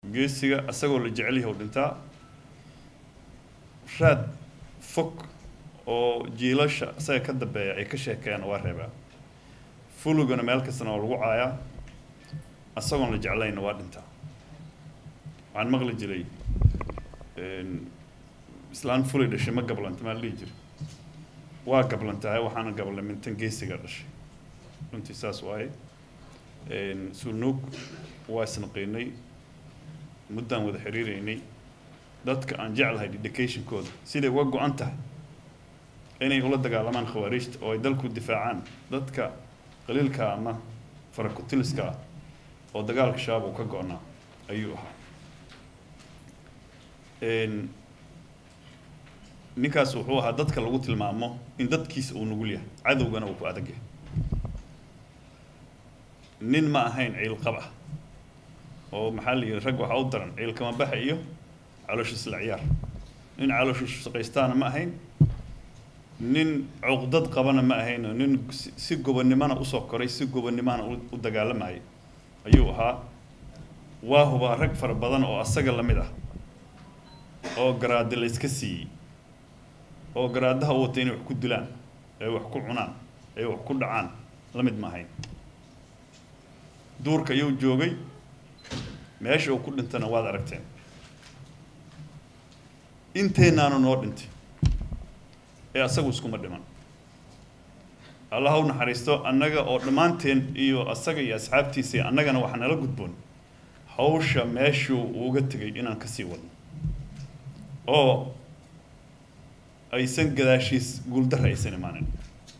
geesiga isagoo la jecel yahay u dhintaa raad fog oo jiilasha isaga ka dambeeya ay ka sheekeeyaan waa reebaa fulugana meel kastana waa lagu caayaa isagoon la jeclayna waa dhintaa waxaan maqli jiray islaan fulay dhashay ma gablanta maa la dhihi jiray waa gablantahay waxaana gablay mintan geesiga dhashay runtii saas waaye sunuug waa isnaqiinay muddaan wada xiriireynay dadka aan jeclahay dedicationkooda siday uga go-an tahay inay ula dagaalamaan khawaariijta oo ay dalku difaacaan dadka qaliilka ama farakutiliska ah oo dagaalka shabaab uu ka go-naa ayuu ahaa ninkaas wuxuu ahaa dadka lagu tilmaamo in dadkiisa uu nugul yahay cadowgana uu ku adag yahay nin ma ahayn ciilqab ah oo maxaa la yihi rag waxaa u daran ciilkama baxa iyo caloosha isla ciyaar nin caloosha shaqaystaana ma ahayn nin cuqdad qabana ma ahayn oo nin si gobonnimona usoo koray si gobonnimona u dagaalamayay ayuu ahaa waa hubaa rag fara badan oo asaga la mid ah oo garaade la iska siiyey oo garaadaha u watay inay wax ku dilaan ay wax ku cunaan ay wax ku dhacaan la mid ma ahayn duurka ayuu joogay meesha uu ku dhintana waad aragteen inteenaanu noo dhintay ee asagu iskuma dhiman allah ha u naxariisto annaga oo dhammaanteen iyo asaga iyo asxaabtiisa annagana waxaa nala gudboon hawsha meeshuu uga tegay inaan kasii wadno oo aysan gadaashiis guuldarra aysan imaanin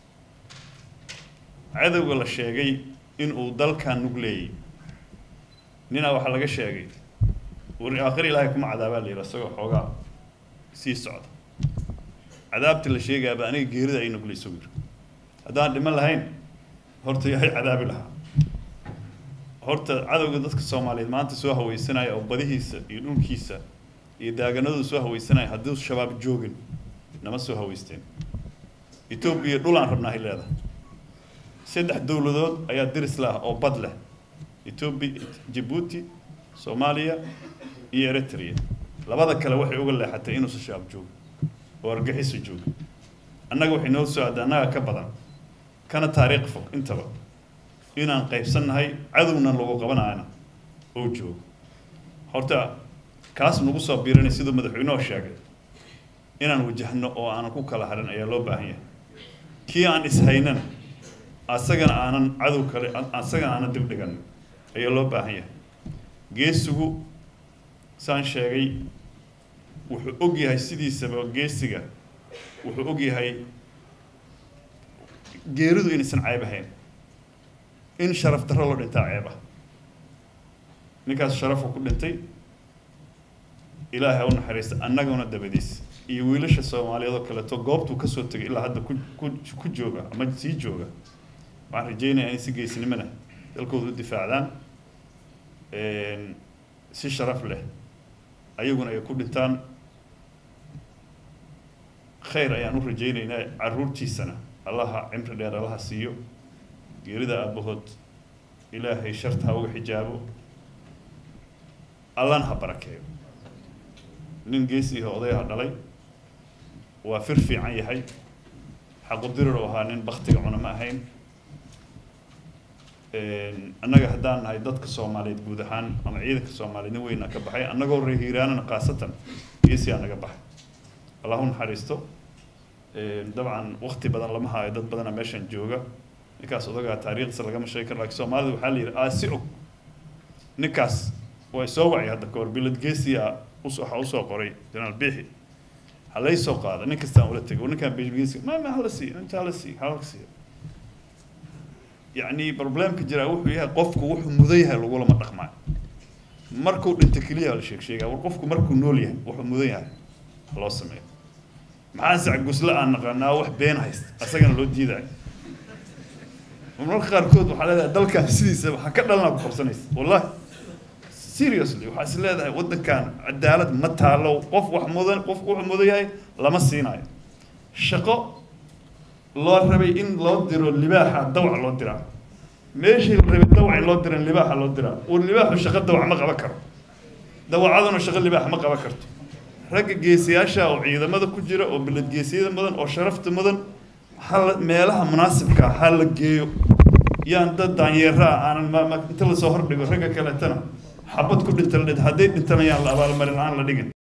cadowga la sheegay inuu dalkan nugleeyey ninaa waxaa laga sheegay wari aakhir ilaahay kuma cadaabaa la yidhi isagoo xoogaa sii socda cadaabta la sheegaaba aniga geerida ay nugleyso yiri haddaan dhiman lahayn horta yahay cadaabi lahaa horta cadowga dadka soomaaliyeed maanta soo haweysanaya oo badihiisa iyo dhulkiisa iyo daaganadooda soo haweysanaya hadduu shabaab joogin nama soo haweysteen etoobiya dhul aan rabnaa hay leedahay saddex dowladood ayaa diris lah oo bad leh etoobiya jabuuti soomaaliya iyo eritrea labada kale waxay uga leexatay inuusan shabaab joogo oo argaxiso joogo annaga waxay noo soo aada annaga ka badan kana taariikh fog intaba inaan qaybsannahay cadowna lagu qabanayana oo joogo horta kaas nagu soo biiranay siduu madaxweynuhu sheegay inaan wajahno oo aanan ku kala harin ayaa loo baahan yahay kii aan ishaynana asagana aanan cadow kale asagana aanan dib dhigan ayaa loo baahan yahay geesigu saan sheegay wuxuu og yahay sidiisaba geesiga wuxuu og yahay geeridu inaysan ceeb ahayn in sharaf darro loo dhintaa ceeb ah ninkaas sharafu ku dhintay ilaahay ha u naxariista annaguna dabadiis iyo wiilasha soomaaliyeed oo kaleeto goobtuu kasoo tegay ilaa hadda ku ku ku jooga ama sii jooga waxaan rajeynayaa inay si geesnimona dalkooda u difaacdaan si sharaf leh ayaguna ay ku dhintaan khayr ayaan u rajeyneynaa caruurtiisana allaha cimri dheer allaha siiyo geerida aabahood ilaahay sharta ha uga xijaabo allana ha barakeeyo nin geesiiha odayaha dhalay waa fir fiican yahay xaqudirir oo ahaa nin baktiga cuna ma ahayn annaga haddaan nahay dadka soomaaliyeed guud ahaan ama ciidanka soomaaliyeed nin weyna ka baxay annagoo reer hiiraanana khaasatan geesiyaa naga baxay allah u naxariisto dabcan wakti badan lama haayo dad badana meeshan jooga ninkaas odagaa taariikhdiisa lagama sheegi karo lakin soomaalida waxaa la yidhi aasi og ninkaas way soo wacay hadda kahor bilad geesiya us waxaa usoo qoray janaal biixi halay soo qaada nin kastaan ula tegay ninkaan bilgeesi ma ma hala siiyo inta hala siiyo hala siiyo yacni problemka jiraa wuxuu yahay qofku wuxuu mudan yahay lagulama dhaqmaayo markuu dhinto keliya la sheeg sheegaa war qofku markuu nool yahay wuxuu mudan yahay loo sameeyo maxaa sac gusle aan naqaanaa wax been haysta asagana loo diidayo marmarka qaarkood waxaa leedahay dalkan sidiisa waxaa ka dhalanaa ku qabsanaysa wallahi seriously waxaa is leedahay waddankan cadaalad ma taalo qof wax mudan qof wuxuu mudan yahay lama siinayo shaqo loo rabay in loo diro libaaxa dawac loo diraa meeshii la rabay dawac in loo diran libaaxa loo diraa uu libaaxu shaqo dawac ma qaban karo dawacaduna shaqo libaax ma qaban karto ragga geesiyaasha oo ciidamada ku jira oo bilad geesiyada mudan oo sharafta mudan hala meelaha munaasibka ha la geeyo yaan dad daanyeera ah aanan ma- ma- inta lasoo hordhigo ragga kaleetana xabad ku dhinta la dhid hadday dhintanayaan la abaalmarin aan la dhigin